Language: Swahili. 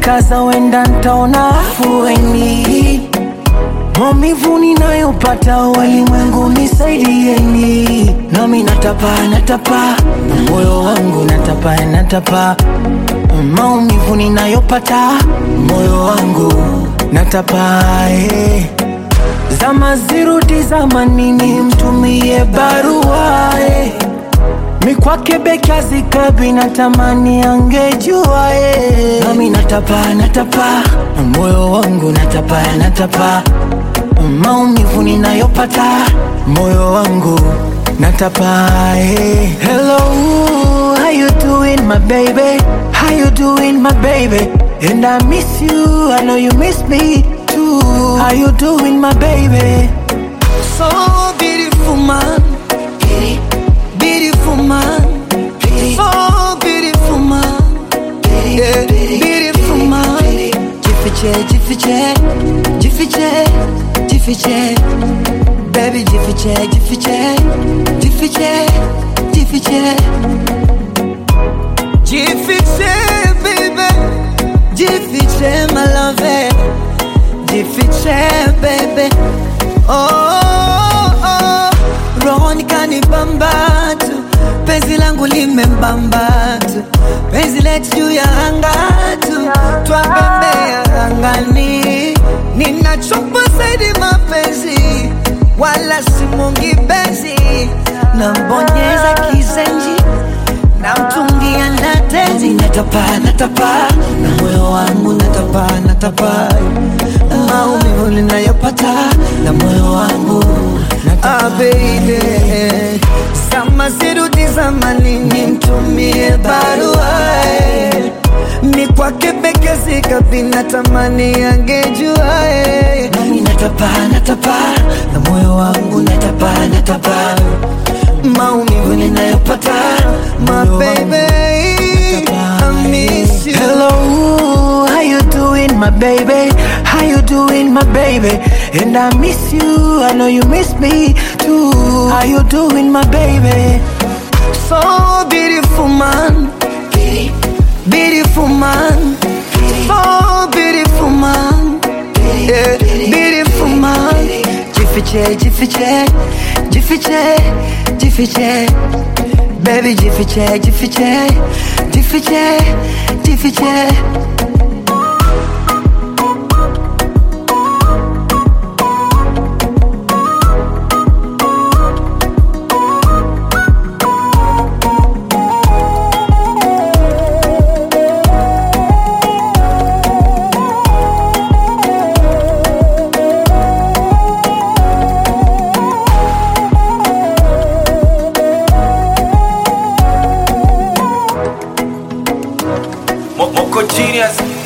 nikijikaza wenda ntaona afueni. Maumivu ninayopata walimwengu nisaidieni, nami natapa natapa, moyo wangu natapa natapa, maumivu ninayopata moyo wangu natapa eh. Zama zirudi zamanini, mtumie barua eh. Mikwake beki azikabi natamani angejua eh. Nami natapa natapa, moyo wangu natapa natapa, maumivu ninayopata moyo wangu natapa eh. Hello, how you doing my baby? How you doing my baby? And I miss you, I know you miss me too. How you doing my baby? So beautiful man, beautiful man, so beautiful man, yeah, beautiful man. Jifiche, jifiche, jifiche, jifiche, baby jifiche, jifiche, jifiche, jifiche. Jifiche, baby, jifiche, my love, jifiche, baby. Oh, oh, rohoni kanibamba tu, penzi langu limembamba tu, penzi letu juu ya anga tu, twabembea angani, ninachopa zaidi mapenzi, wala simungi benzi, nambonyeza kizenji namtungia na tenzi, natapa natapa, na moyo wangu natapa natapa, maumivu ninayopata na moyo wangu natapa. Ah, baby, zama zirudi zamanini, mtumie barua eh. ni kwake peke zikapi, natamani angejua eh. nami natapa natapa, na moyo wangu natapa natapa maumivu ninayopata my baby I miss you Hello, how you doing my baby How you doing my baby And I miss you, I know you miss me too How you doing my baby So beautiful man Beautiful man So beautiful man yeah, Beautiful man Jifiche, jifiche, jifiche, jifiche Baby jifiche, jifiche, jifiche, jifiche Mo- Moko Genius